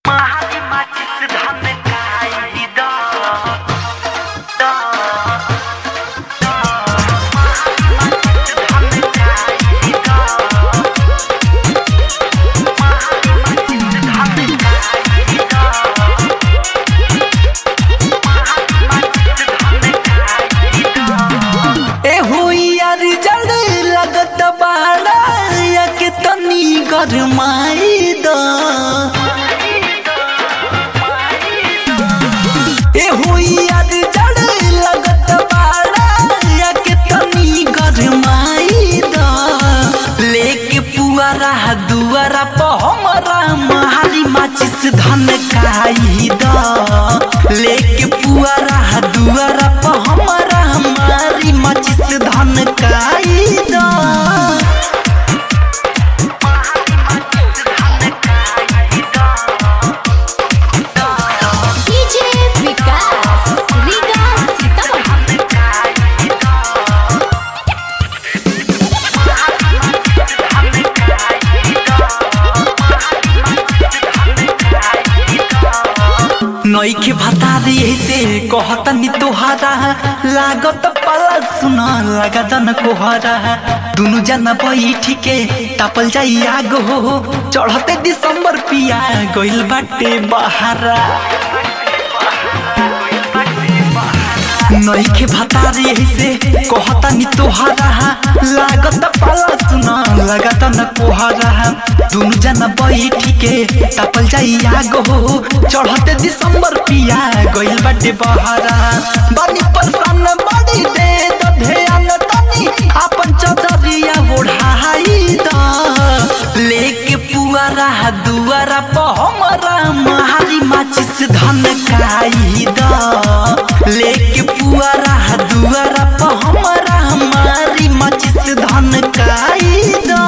महारी माचिस धन खाई द द द महारी माचिस धन खाई द महारी माचिस धन खाई द ए हुइयार जड़ लगत बाड़ा या के तनी गरमाई द ए हुइयार जड़ लगत बाड़ा या के तनी गरमाई द लेके पुआरा दुआरा प हमरा महारी माचिस धन खाई द लेके पुआरा दुआरा प हमरा हमारी माचिस धन खाई द डीजे विकास रीगा सीतामढ़ी नईखे भता रे से कहतनी तोहारा लागत पाला सुन लागतन कोहरा दुनु जना बैठी के तापल जाई आग हो चढ़ते दिसंबर पिया गइल बाटे बहारा नईखे भता रे से कहतनी तोहारा लागत पाला सुन लागतन कोहरा दुनु जना बैठी के तापल जाई आग हो चढ़ते दिसंबर पिया गइल बाटे बहारा बानी परेशान बड़ी दे द ध्यान तनी आपन चदरिया ओढ़ाई द लेके पुआरा दुआरा प हमरा महारी माचिस धन खाई द लेके पुआरा दुआरा प हमरा हमारी माचिस धन खाई द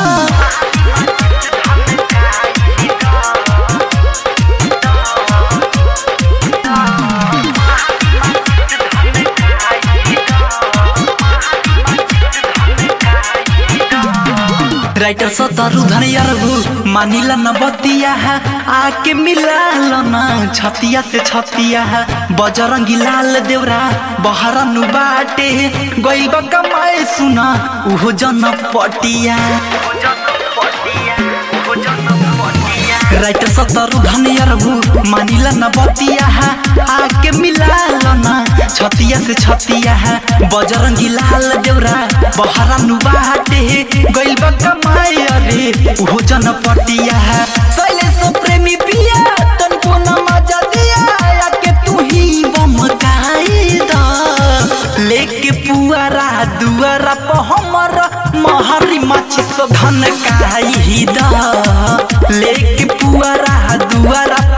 राइटर सतरु धनियरबु मानिला न बतिया आके मिला न छतिया से छतिया बजरंगी लाल देवरा बहरनु बाटे गइब कमाए सुना उहो जन पटिया राइटर सतरु धनियरबु मानिला न बतिया आके मिला न छतिया से छतिया बजरंगी लाल देवरा बहरनु बाटे गइब कमाए अरे उहो जन पटिया शैलेश प्रेमी पिया तनको न मजा दिया आके तू ही बम गाई द लेके पुआरा दुआरा प हमर महरी माची सो धन काई द लेके पुआरा दुआरा